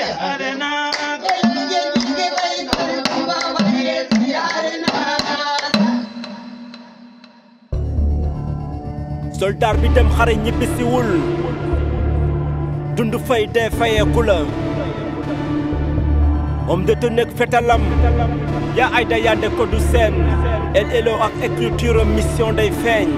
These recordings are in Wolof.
siyaare naa soldaar bi dem xare ñibbisiwul dund fay dee fayeeku la homme de tenue ak fetalam yaa ayda yande ko du seen el elo ak écriture mission day feeñ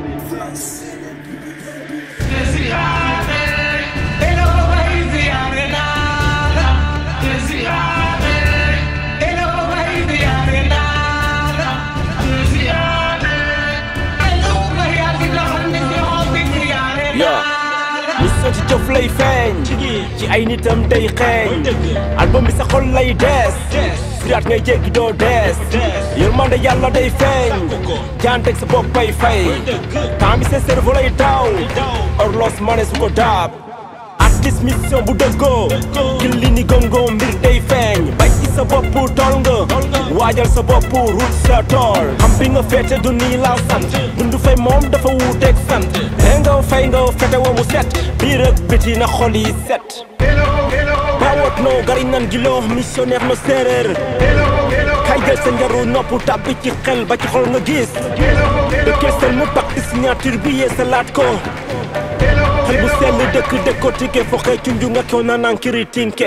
yaa mission ci jëf lay feeñ ci ay nitam day xeeñ album bi sa xol lay dees siraat ngay jéggi doo dees yërmande yàlla day feeñ jaanteg sa boppay fay temps bi sa cerveau lay daaw orlos mane su ko daab artiste mission bu dëggoo killi ni gongo mbir day feeñ bay ci sa bopp tool nga waajal sa bopp ruut sa tool xam bi nga féete du nii laa sant dund fay moom dafa wuuteeg sant dee nga fay nga fete wa mu set biir ak biti na xol yi set bawot no gari nan gilo missionnaire no séeréer kay jël sa njaru nopp tàbbi ci xel ba ci xol nga gis dëkkee seen mu bakk signature bi yee sa laat ko xel bu sell dëkk décortiqué foxe cunju nga kew na naan kiri tinke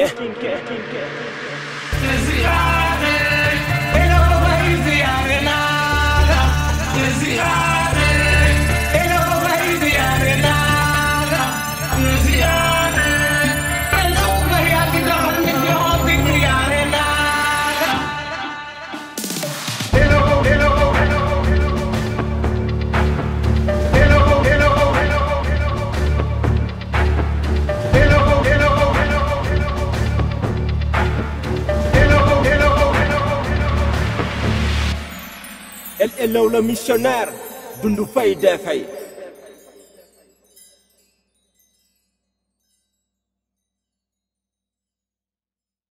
el elaw la missionnaire dundu fay dee fay